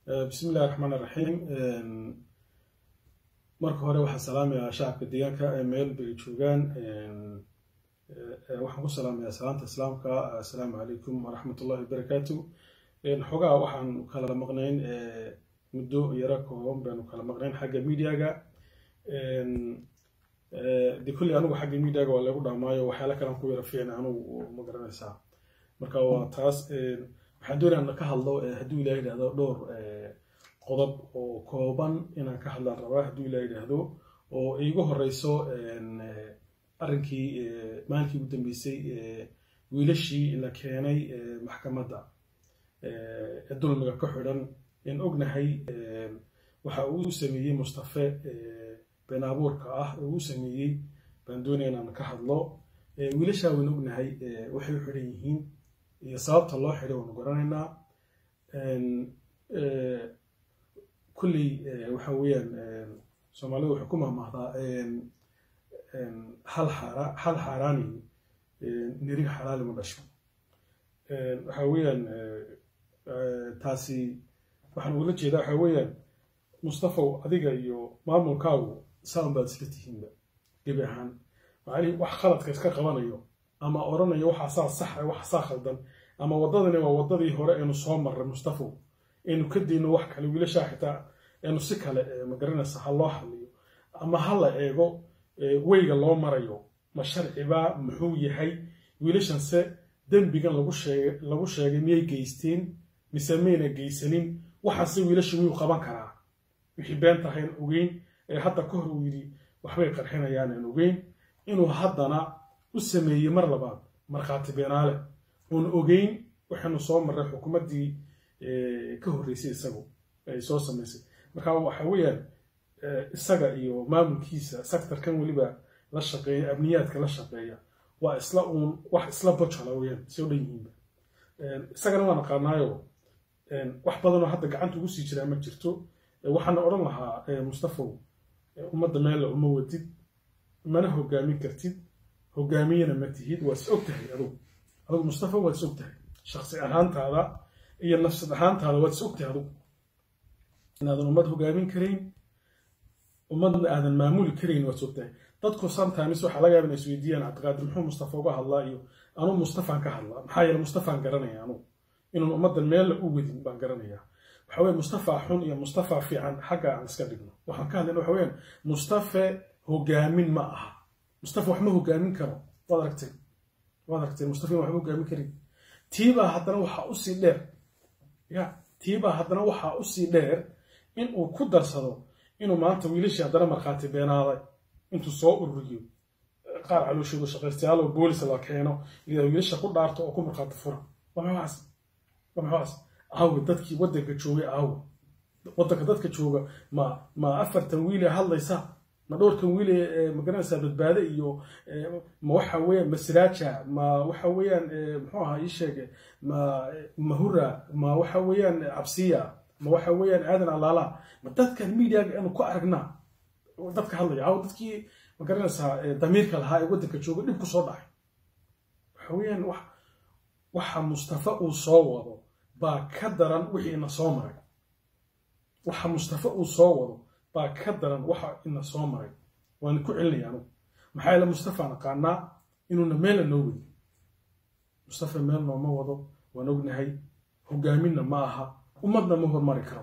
bismi illahi raxmaan iraxiim marka hore waxaan salaamayaa shacabka deegaanka ee meel bay joogaan waxaan ku salaamayaa salaanta islaamka assalaamu calaykum waraxmat ullahi wabarakaatu xogaa waxaan kala maqnayn muddo yaro kooban baanu kala maqnayn xagga mediaga de kulli anigu xagga mediaga waa lagu dhaamaayo waxyaala kalan ku yara fiicna anigu ma garanaysaa marka waa taas waxaan doonaya ka hadlo hadduu ilaah yidhahdo dhowr qodob oo kooban inaan ka hadlaan rabaa hadduu ilaah yidhaahdo oo iigu horeyso arrinkii maalinkii ugu dambeysay wiilashii la keenay maxkamadda ee dulmiga ka xidhan in ognahay waxa uu sameeyey mustafe been abuurka ah uu sameeyey baan doonaya inaan ka hadlo wiilashaa waynu ognahay waxay u xidhan yihiin iyo sababta loo xidhay waanu garanaynaa kulley waxa weeyaan soomaalidu waxay ku mahmahdaa hal xaara hal xaaraani nirig xalaali ma dhasho waxa weeyaan taasi waxaan ugula jeedaa waxa weeyaan mustafaw adiga iyo maamulkaagu saan baad isla tihiinba gebi ahaan macnihi wax khaladka iska qabanayo ama odhanayo waxaa saa saxa waxa saa khaldan ama waddadani waa waddadii hore aynu soo marray mustafaw aynu ka dayno wax kale wiilashaa xitaa aynu si kale magaranaysa ha loo hadliyo ama ha la eego weyga loo marayo ma sharcibaa muxuu yahay wiilashanse dembigan lagu sheegay lagu sheegay miyay geysteen mise mayna geysanin waxaase wiilasha wiyuu qaban karaa wixii been tahayn ogeyn ee hadda ka hor uu yidhi waxbay qarxinayaan aan ogeyn inuu haddana u sameeyey mar labaad markhaati beenaale uun ogeyn waxaanu soo marray xukuumaddii ka horreysay isagu ay soo samaysay marka waxa weeyaan isaga iyo maamulkiisa sectorkan weliba la shaqeeya amniyaadka la shaqeeya waa isla uun wax isla bojala weyaan soo dhan yihiinba isagana waan aqaanaayo wax badanoo hadda gacanta ugu sii jiraa ma jirto waxaana odhan lahaa mustafaw ummadda meella uma wadid mana hogaamin kartid hogaamiyana ma tihid waa is og tahay adugu adugu mustafa waad is og tahay shaksi ahaantaada iyo nafsad ahaantaada waad is og tahay adugu inaadan ummad hogaamin karayn ummadna aadan maamuli karayn waad is og tahay dadku sometimes waxaa laga yaaba inay isweydiiyaan cabdiqaadir muxuu mustafa uga hadlaa iyo anuu mustafaan ka hadlaa maxaa yeele mustafaan garanaya anugu inuun ummaddan meella u wadin baan garanayaa waxa weye mustafa xun iyo mustafa fiican xagga aan iska dhigno waxaan ka hadlayna waxa weyaan mustafe hogaamin ma aha mustafa wax ma hogaamin karo waad aragtay waad aragtay mustafa waxma hogaamin karin tiibaa haddana waxaa usii dheer ya tiibaa haddana waxaa usii dheer in uu ku darsado inuu maanta wiilashii haddana markhaati beenaaday intuu soo ururiyo qaar calooshooda shaqaystayaal oo boolis la keeno iyadoo wiilasha ku dhaarto oo ku markhaati fura waa maxaas waa maxaas aawe dadkii waddanka joogay aawe waddanka dadka jooga ma ma afartan wiile hadlaysa ma dhowrkan wiile magaranaysaa badbaade iyo ma waxa weeyaan masraaja ma waxa weeyaan muxuu ahaa ii sheege ma mahura ma waxa weeyaan cabsiya ma waxa weeyaan aadan alaala ma dadkan mediaga aanu ku aragnaa dadka hadlaya aawe dadkii magaranaysaa damiirka lahaa ee waddanka jooga dhib ku soo dhacay waxa weeyaan wax waxa mustafa uu soo wado baa ka daran wixii ina soo maray waxa mustafa uu soo wado baa ka daran waxa ina soo maray waan ku celinaya anugu maxaa yeele mustafa naqaanaa inuuna meella noo wadin mustafa meel nooma wado waan ognahay hogaaminna ma aha ummadna ma hormari karo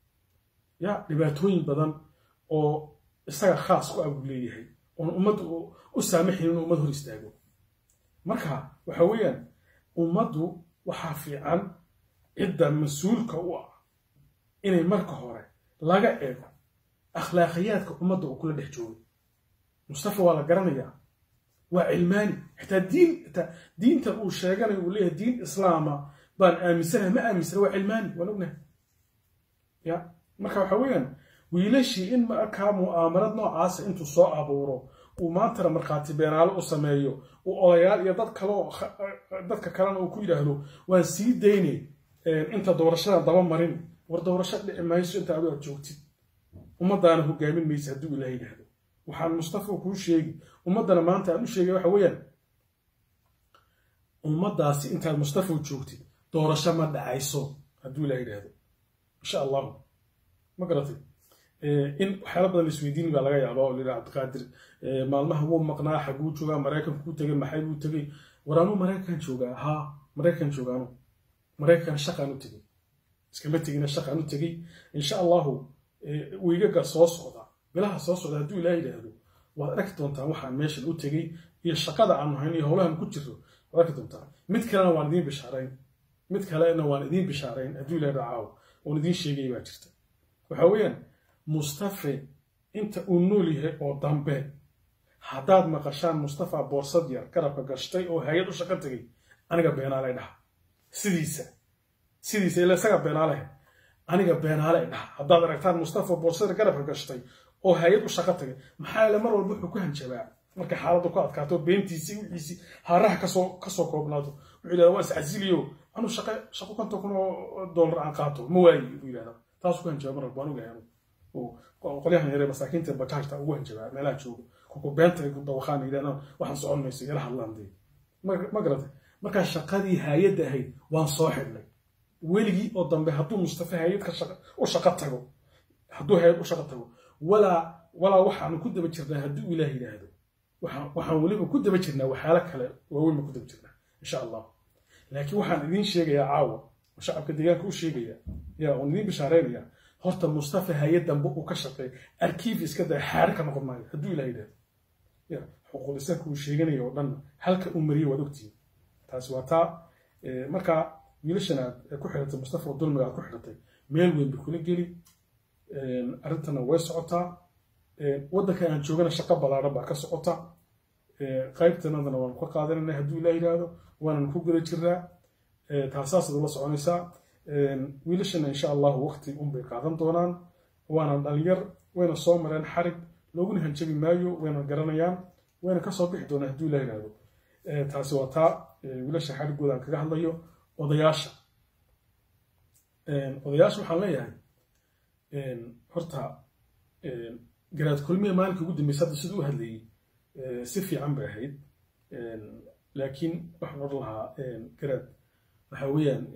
ya dhibaatooyin badan oo isaga khaas ku abuu leeyahay oon ummadda u saamaxayn inuu ummad hor istaago marka waxa weeyaan ummaddu waxaa fiican cidda mas-uulka u ah inay marka hore laga eego akhlaaqiyaadka ummadda uu kula dhex joogay mustafa waa la garanayaa waa cilmaani xitaa diin xitaa diinta uu sheeganayo uu leeyahay diin islaama baan aaminsanahay ma aaminsana waa cilmaani waan ognahay ya marka waxa weeyaan wiilashii in markaa mu'aamarad noocaasa intuu soo abuuro uu maantana markhaati beenaalo u sameeyo uu odayaal iyo dad kaleo dadka kalena uu ku yidhaahdo waan sii daynay inta doorashada daba marin war doorasho dhici mayso inta adu aad joogtid ummadaana hogaamin maysa hadduu ilaah yidhaahdo waxaan mustafa kuu sheegi ummaddana maanta aan u sheegay waxa weeyaan ummaddaasi intaad mustafa joogtid doorasho ma dhacayso hadduu ilaah yidhaahdo insha allahu ma garatay in waxyaala badan isweydiin baa laga yaaba oo lila cabdiqaadir maalmaha wuu maqnaa xaguu joogaa maraykanku ku tegay maxay buu tegay waraanuu maraykan joogaa haa maraykan joogaanu maraykan shaqaan u tegay iskama tegina shaqaan u tegay insha allahu wiigaga soo socda bilaha soo socda hadduu ilaah yidhaahdo waad arki doontaan waxaan meeshan u tegey iyo shaqada aanu hayn iyo howlahan ku jirro waad arki doontaan mid kalena waan idiin bishaarayn mid kalena waan idiin bishaarayn hadduu ilaah dhacaawo oon idiin sheegay baa jirta waxa weeyaan mustafe inta uu nool yahay oo dambe haddaad maqashaan mustafa boorsad yar garabka gashtay oo hay-ad u shaqo tegay aniga beenaalay dhaha sidiisa sidiisa ila isaga beenaalehe aniga beenaale dhaha haddaad aragtaan mustafa boorsada garabka gashtay oo hay-ad u shaqo tagay maxaa yeele mar walba wuxuu ku hanjabaa markay xaaladdu ku adkaato beentiisii wixiisii haaraha kasoo kasoo koobnaato wuxuu yidhahda waa iscasiliyo anuu shaqo shaqo konton kun oo dollar aan qaato ma waayi buu yidhahdaa taasuu ku hanjabaa mar walba anugu yahay qolyahan yare masaakiinta bakaashta ugu hanjabaa meelaha joogo kuku beenta dawaqaan yidhahdaan waxaan socon mayso yala hadlaan dee ma garatay markaa shaqadii hay-adda ahayd waan soo xidhnay weligii oo dambe hadduu mustafa hay-ad ka u shaqo tago hadduu hay-ad u shaqo tago walaa walaa waxaanu ku daba jirnaa hadduu ilaah yidhaahdo waxaan weliba ku daba jirnaa waxyaalo kale waaweyn baan ku daba jirnaa insha allah laakiin waxaan idiin sheegayaa caawa oo shacabka deegaanka u sheegaya yaa oon idiin bishaareynaya horta mustafa hay-ad dambe uu ka shaqeey arkiif iska daya xaare ka noqon maayo hadduu ilaah yidhaahdo ya xuquuq lisaanka uu sheeganaya oo dhan halka uu mariyay waad ogtihiin taasi waa taa markaa wiilashan aad ku xidhatay mustafa dulmiga aad ku xidhatay meel weyn bay kula geli arrintana way socotaa waddankan aan joogana shaqo ballaaran baa ka socota qaybtanadana waanu ka qaadanayna hadduu ilaah yidhaahdo waanan ku guda jiraa taasaasaad ula soconaysaa wiilashana insha allahu waqti unbay qaadan doonaan waana dhalinyar wayna soo mareen xarig looguna hanjabi maayo wayna garanayaan wayna kasoo bixi doonaan hadduu ilaah yidhaahdo taasi waa taa wiilasha xarigooda aan kaga hadlayo odayaasha odayaasha waxaan leeyahay horta garaad kulmiya maalinka ugu dambeysa hadda siduu u hadlayey si fiican bay ahayd laakiin waxaan odhan lahaa garaad waxa weeyaan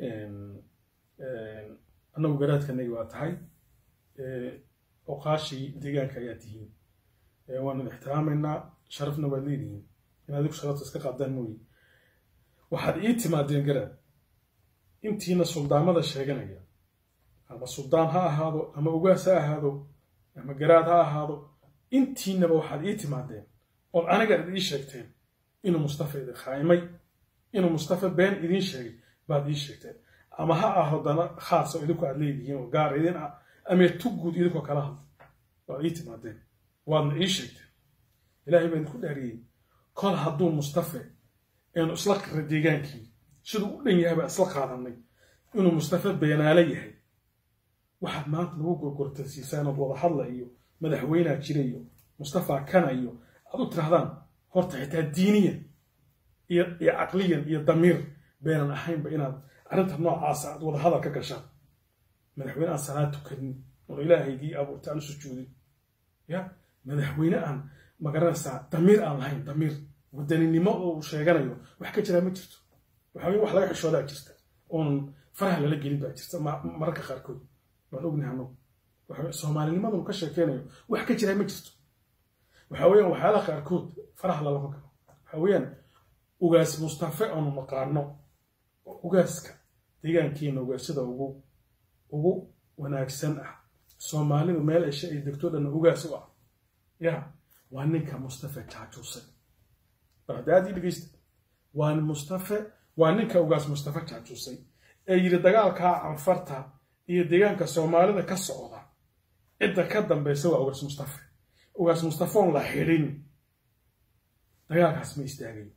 annagu garaadkanagi waa tahay oqaashii deegaanka ayaa tihiin waanu ixtiraamaynaa sharafna waad leedihiin in adigu sharafta iska qaadaan mooye waxaad ii timaadeen garaad intiina suldaamada sheeganaya ama suldaan ha ahaado ama ugaas ha ahaado ama garaad ha ahaado intiinaba waxaad ii timaadeen ood aniga ad ii sheegteen inuu mustafa idin khaymay inuu mustafa been idiin sheegay baad ii sheegteen ama ha aho dana khaas oo idinku aad leedihiin oo gaar idin ah amee tugguud idinkoo kala hadla waad ii timaadeen waadna ii sheegteen ilaahay baa idinku dhaariyey kol hadduu mustafe eenu isla qirra deegaankii siduu u dhan yahay baa isla qaadanay inuu mustafa beenaale yahay waxaad maanta lagu gorgortasiisaan ood wada hadla iyo madaxweynea jira iyo mustafa kana iyo aad u tirahdaan horta xitaa diiniyan iyo iyo caqliyan iyo damiir beenan ahaynba inaad arrinta noocaasa aad wada hadal ka gashaan madaxweyne aan salaad tukanin oon ilaahaygii abuurta aan u sujuudin ya madaxweyne aan magaranaysaa damiir aan lahayn damiir wadaninimo oo uu sheeganayo wax ka jiraa ma jirto waxa wax laga xishoodaa jirta oonan faraha lala gelin baa jirta mararka qaarkood waan ognahay anagu soomaalinimadanu ka sheekeynayo wax ka jiraa ma jirto waxa weeyaan waxyaalaha qaarkood faraha lalama galo waxa weeyaan ugaas mustafe aanu naqaano ugaaska deegaankiina ugaasyada ugu ugu wanaagsan ah soomaalidu meel eshe ay degto dhanna ugaas u ah ya waa ninka mustafe jaajuusay bardaadii dhegeysta waa mustafe waa ninka ugaas mustafe jaajuusay ee yidhi dagaalkaa canfarta iyo deegaanka soomaalida ka socda cidda ka dambaysa waa ugaas mustafe ugaas mustafoon la xidhin dagaalkaas ma istaagayo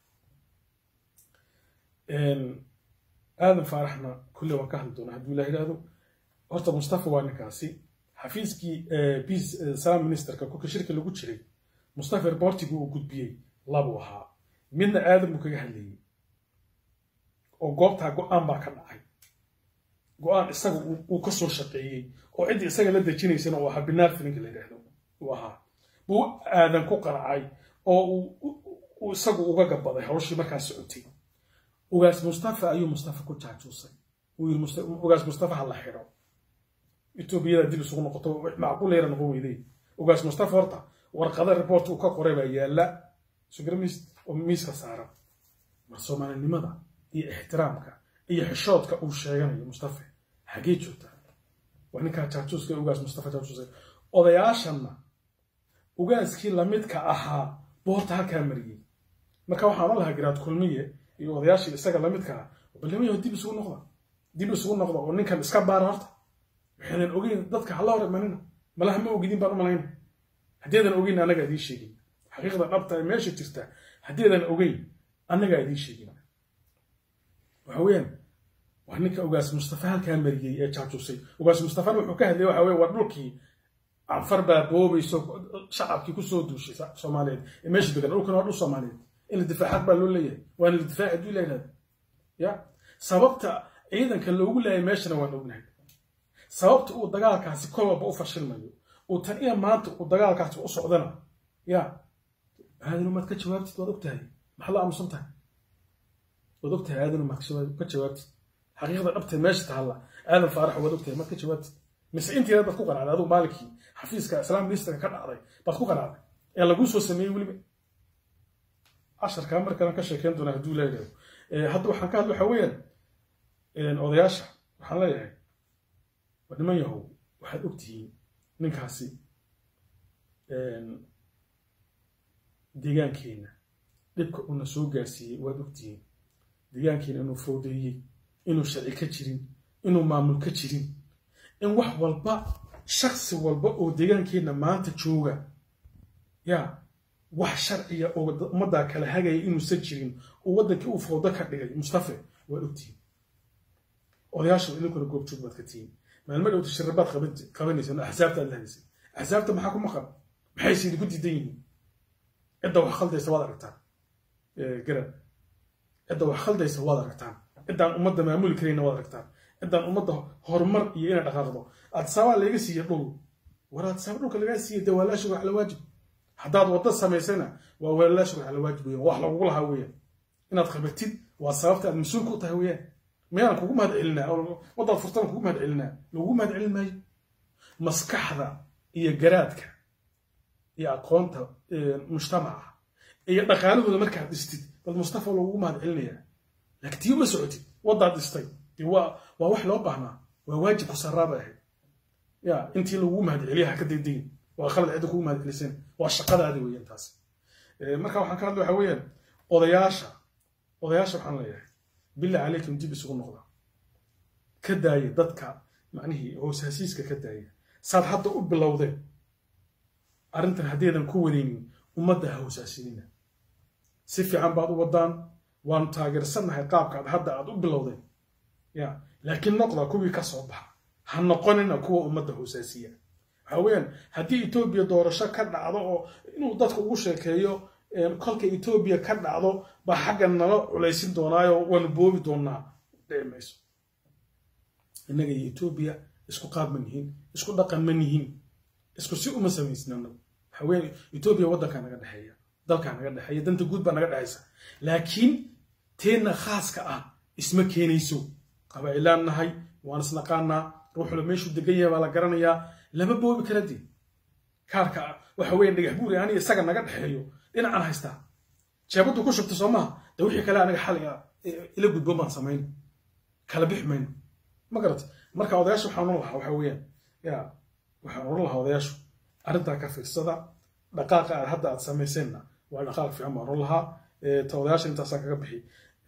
aadan faaraxna kulle waan ka hadli doonaa hadduu ilah yidhaahdo horta mustafa waa ninkaasi xafiiskii peace salam ministerka kolka shirka lagu jiray mustafa reportigu uu gudbiyey labuu ahaa midna aadan buu kaga hadlayey oo goobtaa go-aan baa ka dhacay go-aan isaga uu ka soo shaqeeyey oo ciddii isaga la dejinaysana uu ahaa binaar filinka la yidhaahdo uu ahaa buu aadan ku qaracay oo uu isagu uga gabaday hawshii markaa socotay ugaas mustafa ayuu mustafa ku jaajuusay uu yiri ugaas mustafa ha la xidho etoobiyada dib isugu noqoto macquul yara noqon weyday ugaas mustafa horta warqada report uu ka qoray baa yaalla sugramis oo miiska saaran war soomaalinimada iyo ixtiraamka iyo xishoodka uu sheeganayo mustafa xaggee joogtaa waa ninkaa jaajuuska ugaas mustafa jaajuuska odayaashanna ugaaskii lamidka ahaa boorta halkaa mariyey marka waxaan o lahaa garaad kulmiye iyo odayaashii isaga lamidka ah balnimayo dib isugu noqda dib isugu noqda oo ninkan iska baara horta waxaynan ogeyn dadka hala hor imanina malaha ma ogidin baan u malayna haddieedan ogeyn annaga idiin sheegin xaqiiqda dhabta ee meesha jirta haddieedan ogeyn annagaa idiin sheegin waxa weeyaan waa ninka ugaas mustafa halkaa mariyey ee jaajuusay ugaas mustafana wuxuu ka hadlayay waxa weye war dhulkii anfar baa boobayso shacabkii kusoo duushay soomaaliyeed ee meesha degan dhulkan waa dhul soomaaliyeed in la difaacaad baa loo leeyahay waa in la difaaci hadduu la yidhahda ya sababta ciidanka loogu laayay meeshana waan ognahay sababta uu dagaalkaasi kol walba u fashilmayo uu tan iyo maanta uu dagaalkaasi u socdana ya aadanu maad ka jawaabtid waad ogtahay maxaa la aamusan tahay waad ogtahay aadanu maad ka jawaabtid xaqiiqda dhabtee meesha tahalla aadan faarax waad ogtahay maad ka jawaabtid mise intiina baad ku qanacday adigu maalinkii xafiiska islaam ministerka ka dhacday baad ku qanacday ee laguu soo sameeyey weliba casharkaa markalan ka sheekeyn doonaa hadduu leeyahay hadda waxaan ka hadla waxa weeyaan odayaasha waxaan leeyahay waa niman yahow waxaad ogtihiin ninkaasi deegaankeenna dhibka uuna soo gaarsiiyey waad ogtihiin deegaankeena inuu fowdeeyey inuu sharci ka jirin inuu maamul ka jirin in wax walba shaksi walba oo deegaankeenna maanta jooga yaa wax sharciya oo ummaddaa kala hagaya inuusan jirin oo waddankii uu fowdo ka dhigay mustafe waad ogtihiin odayaasha idinkuna goobjoog baad ka tihiin maalmo dhowta shirabaad qabanaysa axsaabta aad lahaysay axsaabta maxaa ku maqan maxayse idinku diidan yihiin cidda wax khaldaysa waad aragtaan garab cidda wax khaldaysa waad aragtaan ciddaan ummadda maamuli karayna waad aragtaan ciddaan ummadda horumar iyo inay dhaqaaqdo adsaabaa laga siiya dhul war adsaaba dhulka lagaa siiya dee waa laa shurux ala waajib haddaad wadda samaysana waa waa laa shurux ala waajib weeyaan wax lagugu lahaa weeyaan inaad qabatid waa sababta aad mas-uul ku tahay weeyaan miyaan kugu mahad celinaa waddaad furtana kugu mahad celinaa lagugu mahad celin maayo maskaxda iyo garaadka iyo aqoonta mujtamaca iyo dhaqaalahooda markaad dhistid bal mustafa lagugu mahad celinayaa laakiin tii uma socotid waddaad dhistay waa waa wax loo baahnaa waa waajib ku sarraaba ahayd ya intii lagugu mahad celiya ha ka daydayin waa khalad cidda kugu mahad celisan waa shaqadaadi weeyaan taas marka waxaan ka hadla waxa weeyaan odayaasha odayaasha waxaan leeyahay billah calaykum dib isugu noqda ka daaya dadka macnihii hooshaasiiska ka daaya saad hadda u bilowdeen arrintan haddaydan ku wadaynin ummadda ha hoosaasinina si fiican baad u wadaan waanu taageersannahay qaabkaad hadda aad u bilowdeen ya laakiin noqda kuwii ka soo baxa ha noqonina kuwa ummadda hoosaasiya waxa weeyaan haddii etoobiya doorasho ka dhacdo oo inuu dadka ugu sheekeeyo kolka etoobiya ka dhacdo baa xaggan nala culaysin doonaayo waanu boobi doonaa dhici mayso innaga iyo etoobiya isku qaab ma nihin isku dhaqan ma nihin isku si uma samaysna anagu waxa weeyaan etoobiya waddankaa naga dhexeeya dalkaa naga dhexeeya danta guud baa naga dhexaysa laakiin teenna khaaska ah isma keenayso qabaa'ilaan nahay waan isnaqaanaa ruuxula meeshuu degan yahay baa la garanayaa lama boobi kara dee kaarka waxa weeyaan dhagax buuri aniga isaga naga dhexeeyo dhinacaan haystaa jeebaddu ku shubta soo maha de wixii kale aniga xal ila gudboon baan samayn kala bix mayno ma garata marka odayaasha waxaan oran lahaa waxa weeyaan ya waxaan oran lahaa odayaashu arrintaa ka fiirsada dhaqaaqa aad hadda aad samayseenna waa dhaqaaq fiican baan oran lahaa ta odayaasha intaasaan kaga bixi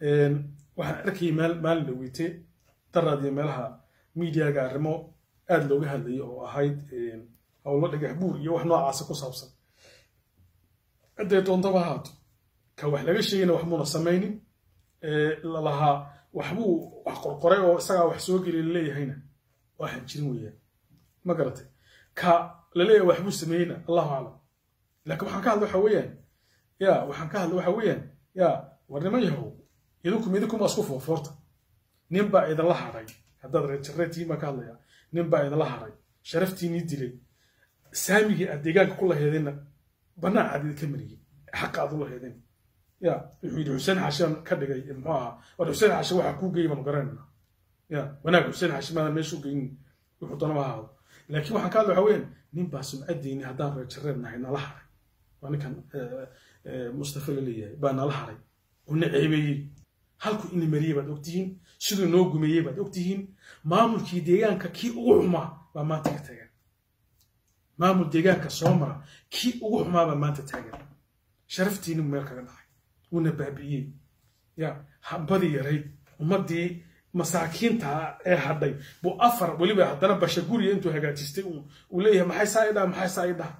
waxaan arkayay maalin dhaweyte daraad iyo meelaha miidiyaga arrimo aada looga hadlayay oo ahayd howlo dhagax buur iyo wax noocaasa ku saabsan ciday doontaba ahaato ka wax laga sheegayna wax muuna samaynin lalahaa waxbuu wax qorqoray oo isagaa wax soo geliy laleeyahayna waxaan jirin weeyaan ma garatay ka laleeyahay waxbuu sameeyeyna allahu aclam laakiin waxaan ka hadla waxa weeyaan ya waxaan ka hadla waxa weeyaan ya war niman yahow idinku idinkuma isku foofoorta nin baa idinla hadhay haddaad reerjareetiin baan ka hadlayaa nin baa idinla hadhay sharaftiinii dilay saamigii aad deegaanka ku laheedeenna bannaan aad idinka mariyey xaqa aad u laheedeen ya wuxuu yidhi xuseen xashaan ka dhigay muxuu ahaa war xuseen xashe waxaa kuu geeyay baanu garanayna ya wanaag xuseen xashe maadan meesha u geynin wuxuu doonaba ahaado laakiin waxaan ka hadla waxa weeyaan nin baa sumcaddiini haddaan reejareen nahay nala haray waa ninkan mustafa la leeyahay baa nala haray oo na ceebeeyey halku ina mariyey baad ogtihiin siduu noo gumeeyey baad ogtihiin maamulkii deegaanka kii ugu xumaa baa maanta ka taagan maamul deegaanka soo mara kii ugu xumaa baa maanta taagan sharaftiini meel kaga dhacay wuuna baabi'iyey ya hambadii yarayd ummaddii masaakiinta ee hadhay buu afar weliba haddana basha guriga intuu hagaajistay uu leeyahay maxay saa idhaha maxay saa idhaha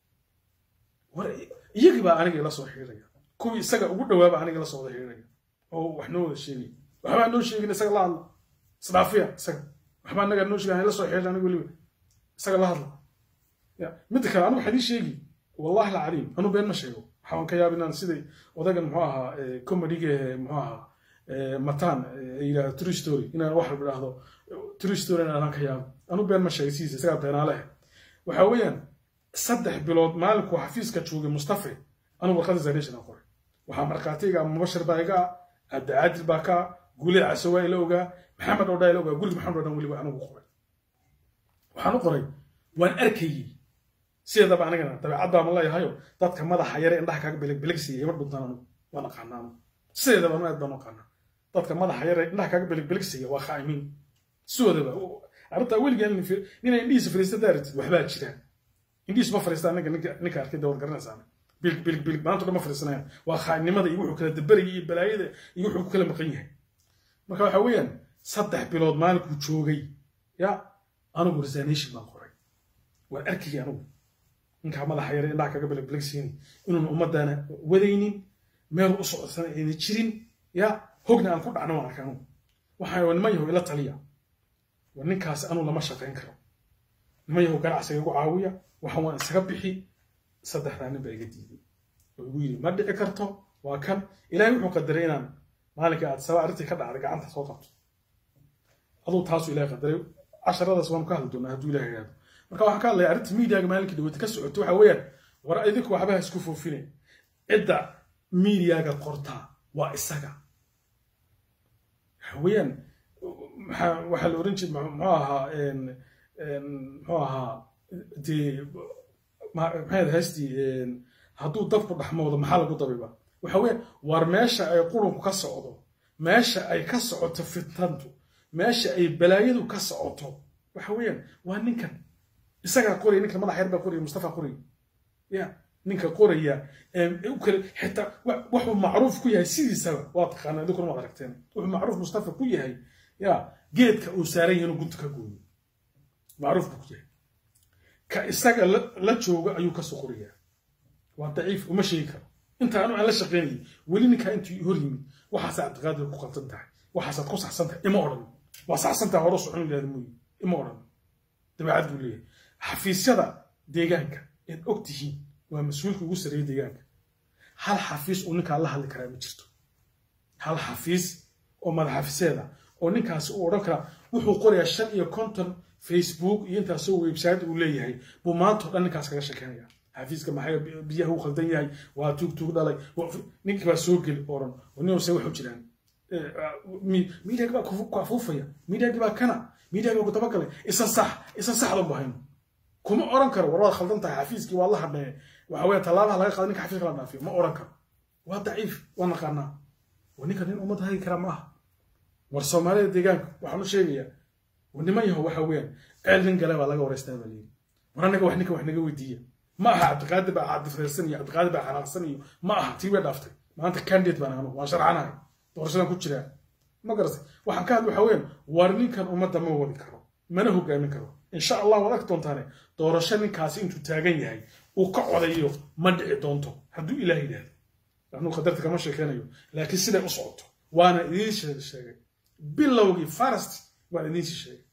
war iyagii baa aniga ila soo xiiraya kuwii isaga ugu dhawaaba aniga ila soo wada xiiraya oo wax noo wada sheegay waxbaa noo sheegin isaga la hadla isdhaafiya isaga waxbaa anaga noo sheegay ila soo xiiray aniga weliba isaga la hadla ya midda kale anigu waxaa ii sheegi wallahi alcadiim anu been ma sheego waxaan ka yaab inaan siday odagan muxuu ahaa comediga muxuu ahaa mataan yidhahdo true story inaan wax walba idhaahdo true story inaan ka yaabo anu been ma sheegay sidiisa isagaa beenaalehe waxa weeyaan saddex bilood maalinkuu xafiiska joogay mustafe anu warqada zalation aan qoray waxaa markhaatiga mubashir baa iga ah abdicaadil baa ka guulida casawaa ila ogaa maxamed oo dhaa ila ogaa guriga maxamed oo dhan weliba anigu qoray waxaan u qoray waan arkayey sideedaba anigana dabeecaddaa ma leeyahayo dadka madaxa yare indhaha kaaga belegbelegsiya ima dhuntaan anigu waan aqaanaa anigu sideedaba anu aad baan u aqaanaa dadka madaxa yare indhaha kaaga belegbelegsiya waa khaa'imiin sidoodaba arrintaa weligaa nina indhihiisa fariista daaratid waxbaa jira indhihiisu ma fariistaa ninka ninka arkay dawad garanaysaa bilig bilig bilig maanta dhan ma fariisanayaan waa khaa'inimada iyo wuxuu kala dabarayay iyo balaayada iyo wuxuu ku kala maqan yahay marka waxa weeyaan saddex bilood maalinkuu joogay ya anigu resignation baan qoray waan arkayay anigu ninkaa madaxa yare indhaha kaga belegbelegsiini inuun ummaddaana wadaynin meel u socodsana ayna jirin ya hogna aan ku dhacno waan arkay anigu waxaan waa niman yahow ila taliya war ninkaasi anuu lama shaqayn karo niman yahow ganacsiga igu caawiya waxaan waan isaga bixi saddexdaa nin baa iga diiday oo igu yidhi ma dhici karto waa kan ilaahay wuxuu qadaray inaan maalinkai aad saba arrintii ka dhacday gacanta soo qabto aduu taasuu ilahay qadaray casharadaas waanu ka hadli doonaa hadduu ilahay yidhahdo marka waxaan ka hadlaya arrinta miidiyaga maalinkii dhaweyta ka socoto waxa weeyaan war idinku waxbaha isku foofine cidda miidiyaga qortaa waa isaga waxa weeyaan maxaa waxaa la oran jiray muxuu ahaa muxuu ahaa dee maxay haystii hadduu dabku dhaxmoodo maxaa lagu dabiba waxa weeyaan war meesha ay qurunku ka socdo meesha ay ka socoto fitnantu meesha ay balaayadu ka socoto waxa weeyaan waa ninkan isagaa qoraya ninkan madax yar baa qoraya mustafa qoraya ya ninka qoraya kale xitaa wuxuu macruuf ku yahay sidiisaba waa taqaanaa idinkuna waad aragteen wuxuu macruuf mustafa ku yahay ya geedka uu saaran yahay inuu gunta ka gooyo macruuf buu ku yahay ka isaga la jooga ayuu kasoo qorayaa waa daciif uma sheegi karo inta anu aan la shaqaynayay weli ninkaa intuu hor yimid waxaasaa ictiqaadiga ku qaldan tahay waxaasaad ku saxsan tahay ima odhan waa saxsan tahay hore socon yidhahda mooye ima odhan dabeecad buu leeyahay xafiisyada deegaanka eed og tihiin waa mas-uulka ugu sareeya deegaanka hal xafiis uu ninkaa la hadli karaa ma jirto hal xafiis oo madaxafiseeda oo ninkaasi uu odhan karaa wuxuu qorayaa shan iyo konton facebook iyo intaasoo website uu leeyahay buu maanta o dhan ninkaas kaga shekeynaya xafiiska maxay biyaha uu khaldan yahay waa tuug tuug dhalay ninkii baa soo geli oran ninse waxu jiraan miidiyaga baa ku afuufaya miidiyagii baa kana miidiyagii baa ku dabagalay isa sax isa saxdan bahayno kuma oran karo war waad khaldan tahay xafiiskii waa la hadhee waxa weeye tallaabaha laga qaada ninka xafiiska la dhaafiyo ma oran karo waa daciif waa naqaanaa waa ninka nin ummad hagi kara ma aha war soomaalida deegaanka waxaan u sheegayaa niman yaho waxa weeyaan ceel nin gale baa laga waraystaa baa layidhi war annaga wax ninka wax naga weydiiya ma aha cabdiqaadir baa cadifreersan iyo cabdiqaadir baa xanaaqsan iyo ma aha tii way dhaaftay maanta candidate baan anu waan sharcanahay doorashadan ku jiraa ma garatay waxaan ka hadla waxa weeyaan war ninkan ummadda ma wadi karo mana hogaamin karo insha allah waad arki doontaane doorasho ninkaasi intuu taagan yahay uu ka codayo ma dhici doonto hadduu ilaah yidhaahdo anuu qadarta kama sheekeynayo laakiin siday u socoto waana idiin sheegay bilowgii farast waan idiinsi sheegay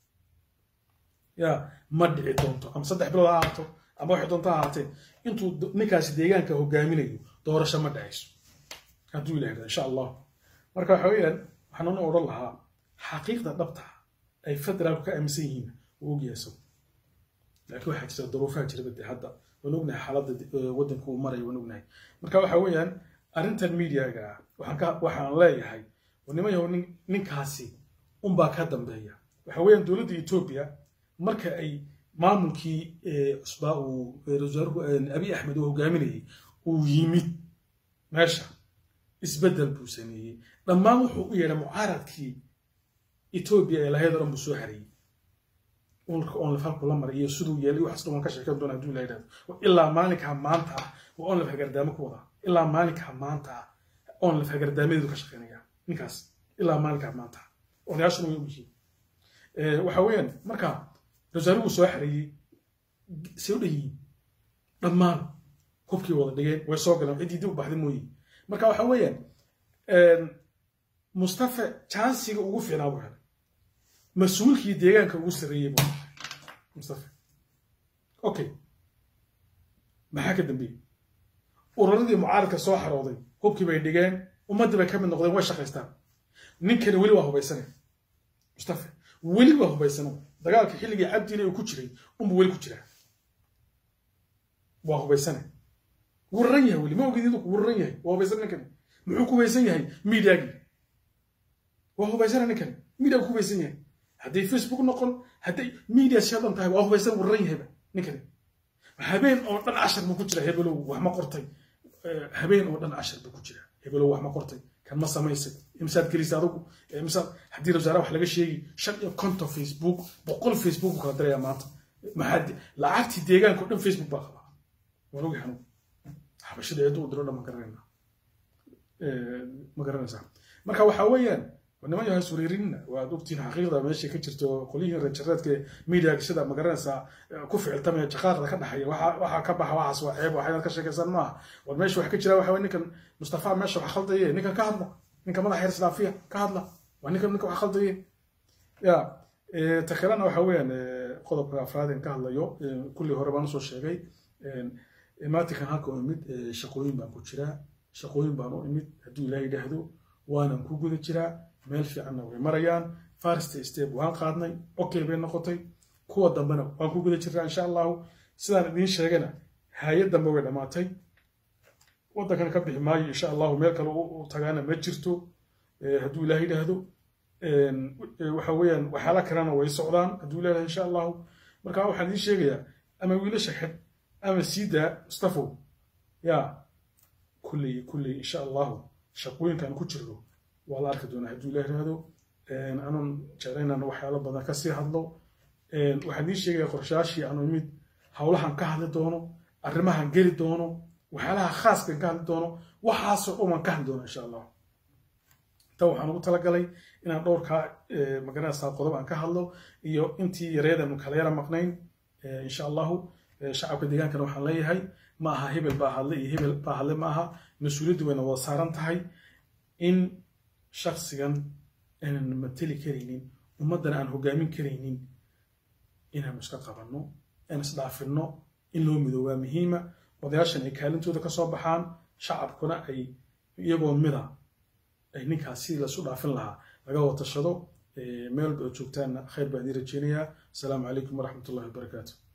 ya ma dhici doonto ama saddex bilood ha ahaato ama waxay doonto ha ahaatee intuu ninkaasi deegaanka hogaaminayo doorasho ma dhacayso hadduu ilah yidhahdo insha allah marka waxa weeyaan waxaan u odhan lahaa xaqiiqda dhabta ay federaalku ka aaminsan yihiin wuu ogyahay isagu laakiin waxaa jira duruufaha jira bade hadda waan ognahay xaaladda waddanka uu marayo waan ognahay marka waxa weeyaan arrintan mediaga ah waxaan ka waxaan leeyahay niman yahow ninkaasi unbaa ka dambeeya waxa weeyaan dowladda etoobiya marka ay maamulkii cusbaa uu wasaaruhu abiy axmed uu hogaaminayay uu yimid meesha isbeddel buu sameeyey dhammaan wuxuu u yeedhay mucaaradkii etoobiya ee lahayd oo dhan buu soo harayey ulka onlef halku la maray iyo siduu yeelay waxaas dhan waan ka sheekan doona hadduu ila yidhahdo ilaa maalinkaa maanta ah waa onlef hagardaamo ku wadaa ilaa maalinkaa maanta ah onlef hagardaamadeedu ka shaqeynaya ninkaas ilaa maalinkaa maanta ah odayaashuna way ogyihiin waxa weeyaan marka wasaaruhu soo xareeyey say u dhan yihiin dhammaan hubkii wada dhigeen way soo galeen ciddii dib u baxday mooye marka waxa weeyaan mustafa jansiga ugu fiicnaa buu helay mas-uulkii deegaanka ugu sarreeyey buu mustafa okay maxaa ka dambeeyey ururadii mucaaradka soo xarooday hubkii bay dhigeen ummaddii bay ka mid noqdeen way shaqaystaan ninkani weli waa hubaysane mustafa weli waa hubaysano dagaalka xilligii cabdiina uu ku jiray unbuu weli ku jiraa waa hubaysane wuu raran yahay weli ma ogidid wuu raran yahay waa hubaysan ninkani muxuu ku hubaysan yahay miidiyaagii waa hubaysana ninkani miidiya ku hubaysan yahay hadday facebook noqon hadday miidiya sheedan tahay waa hubaysan wuu raran yahayba ninkani habeen oo dhan cashar buu ku jira hebelow wax ma qortay habeen oo dhan cashar buu ku jira hebelow wax ma qortay kan ma samaysay imsaad gelisa adugu imsaad haddii wasaaraha wax laga sheegi shan iyo konton facebook boqol facebook buu kala dirayaa maanta maxaa lacagtii deegaanka oo dhan facebook baa qabaa waan ogi xanuun xabashada eedu u diro dhan ma garanayna ma garanaysaa marka waxa weeyaan niman yahay sureerinna waad ogtihiin xaqiiqda meesha ka jirto qolyihiin reerjareedka miidiyaga sida ma garanaysaa ku ficiltamaya jaqaaqda ka dhaxaya waxaa ka baxa waxaas waa ceeb waxaynaad ka sheekaysan maaha war meesha waxa ka jira waxa ninkan mustafa meesha wax khaldaye ninkan ka hadla ninka madaxa yar islaafiya ka hadla waa ninkan ninka wax khaldaye ya ta kalena waxa weeyaan qodobka afraad ka hadlayo kulli hore baan usoo sheegay maatinkan halka u imid shaqooyin baan ku jiraa shaqooyin baan u imid hadduu ilaaha yidhaahdo waanan ku guda jiraa meel fiicanna way marayaan first step waan qaadnay okay bay noqotay kuwa dambena waan ku guda jiraa insha allahu sidaan idiin sheegana hay-ad dambe way dhammaatay waddankan ka bixi maayo insha allahu meel kale u tagaana ma jirto hadduu ilaah yidhaahdo waxa weeyaan waxyaala kalena way socdaan hadduu ilaah insha allahu marka waxaan idiin sheegayaa ama wiilasha xid ama siidaa mustafow ya kulley kulley insha allahu shaqooyinkan ku jirno waa la arki doonaa hadduu ilaah yidhaahdo anuun jeclaynaan waxyaalo badan kasii hadlo waxaan idiin sheegaya qorshayaashii aanu imid howlahan ka hadli doono arrimahan geli doono waxyaalaha khaaskan ka hadli doono waxaasoo dhan waan ka hadli doona insha allah tan waxaan ugu talagalay inaan dhowrkaa magaranaysaa qodob aan ka hadlo iyo intii yareedanu kala yara maqnayn insha allahu shacabka deegaankana waxaan leeyahay ma aha hebel baa hadle iyo hebel baa hadle ma aha mas-uuliyaddu wayna wada saaran tahay in shaksigan aanan mateli karaynin ummaddana aan hogaamin karaynin inaanu iska qabanno aan isdhaafinno in loo midoobaa muhiima odayaashan ay kaalintooda ka soo baxaan shacabkuna ay iyagoo mida ay ninkaas sidii lasu dhaafin lahaa laga watashado meel ba joogtaanna khayr baan idin rajeynayaa asalaamu calaykum waraxmat ullahi wabarakaatu